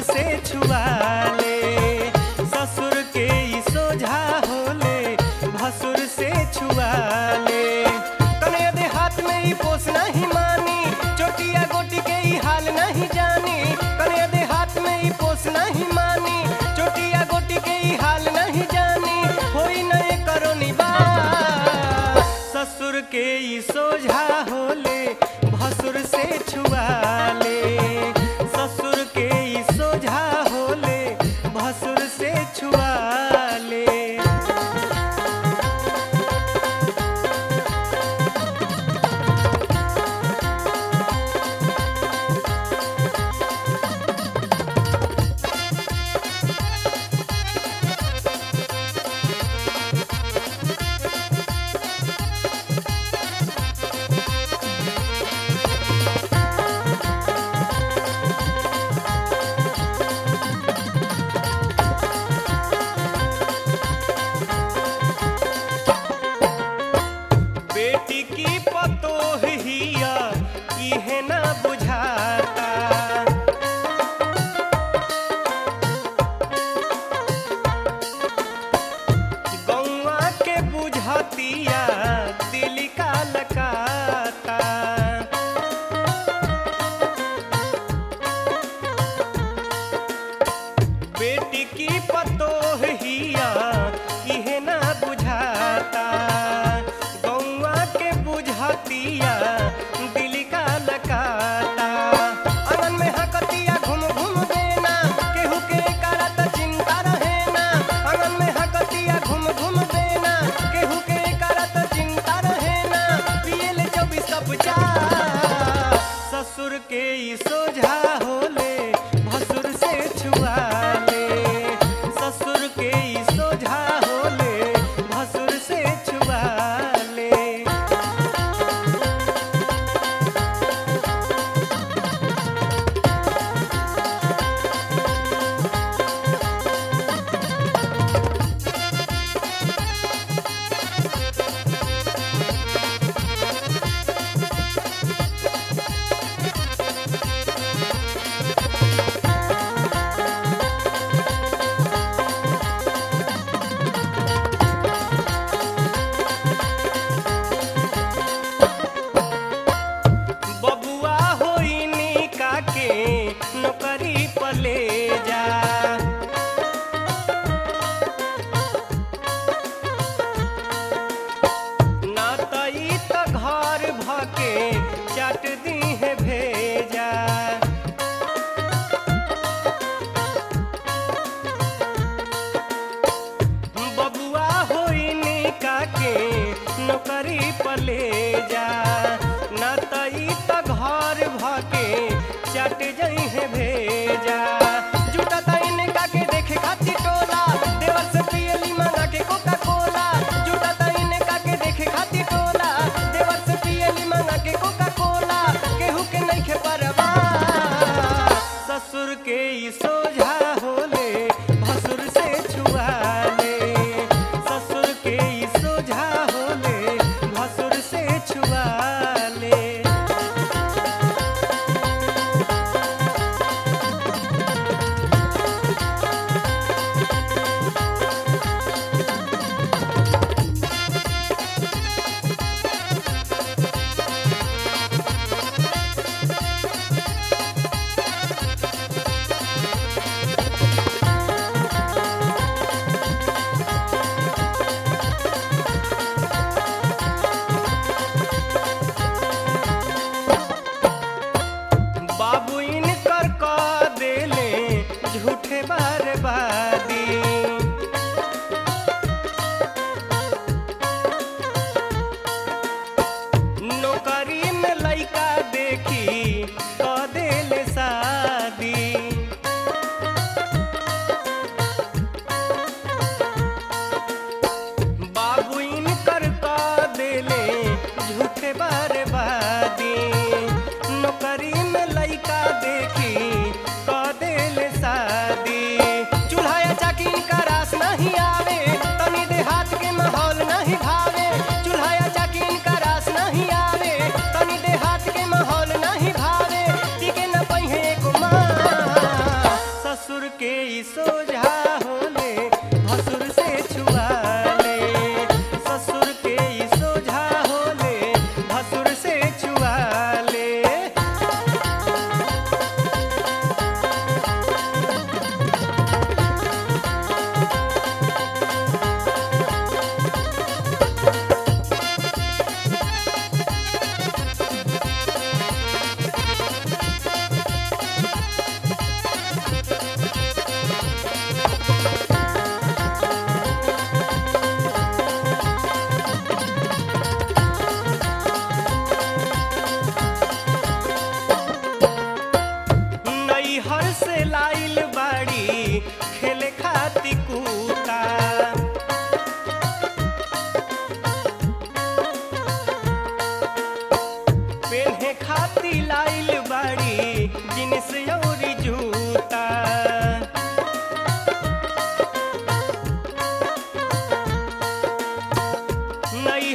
से छुआ ले ससुर के ई सोझा होले भसुर से छुआ ले कने दे हाथ में ई पोस नहीं मानी चोटिया गोटी के ई हाल नहीं जानी कने दे हाथ में ई पोस नहीं मानी चोटिया गोटी के ई हाल नहीं जानी होई नए करो निबा ससुर के ई सोझा होले भसुर से छुआ ले ससुर के ई सोझा होले भसुर से छुआ ले बेटी की पतोह हिया इहे ना बुझाता गौआ के बुझतिया दिल का लकाता बेटी की पतोह हिया इहे ना बुझाता गौआ के बुझतिया दिल का लकाता आंगन में हकतिया घूम घूम देना केहू के करत चिंता रहे ना आंगन में हकतिया घूम घूम देना केहू के करत चिंता रहे ना पियल चौबीस कप चाह ससुर के ई सोझा होले भसुर से छुआ ले ससुर के ई सोझा होले भसुर से छुआ ले बबुआ होइनी काके नौकरी पले जा ना तई त घर भके चट दी है भेजा बबुआ होइनी काके नौकरी पले जा ना तई त घर भके चट जई है भेजा जुटा तईन काके देखे खातिर टोला देवर से पियली मंगा के कोका कोला जुटा तईन काके देखे खातिर टोला देवर से पियली मंगा के कोका कोला केहू के नहीं खे परवा ससुर के ई सोझा होले भसुर से छुआ ले ससुर के ई सोझा होले भसुर से छुआ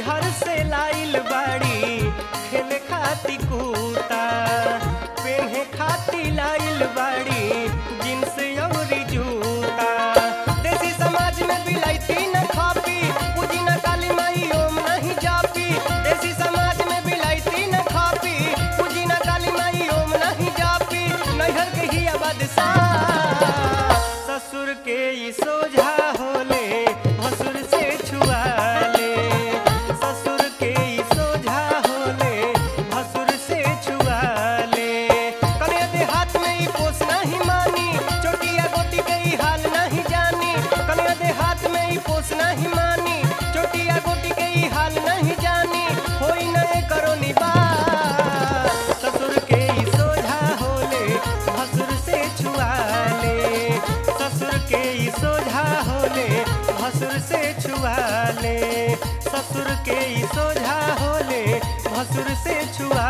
नैहर से लाइल बाड़ी खेले खाती कूता पेन्हे खाती लाइल बाड़ी जींस अउरी जूता देसी समाज में बिलाइती न खापी पूजी न काली माई ओम नहीं जापी देसी समाज में बिलाइती न खापी पूजी न काली माई ओम नहीं जापी नैहर के ही बादशाह ससुर के ई सोझा होले भसुर से छुआ ले ससुर के ई सोझा होले भसुर से छुआ ले कने देहात में ई पोस नहीं मानी चोटिया गोटी के ई हाल नहीं जानी कने देहात में ई पोस नहीं मानी चोटिया गोटी के ई हाल नहीं जानी होई नए करो निबा ससुर के ई सोझा होले भसुर से छुआ ले ससुर के ई सोझा होले भसुर से छुआ ले ससुर के ई सोझा होले भसुर से छुआ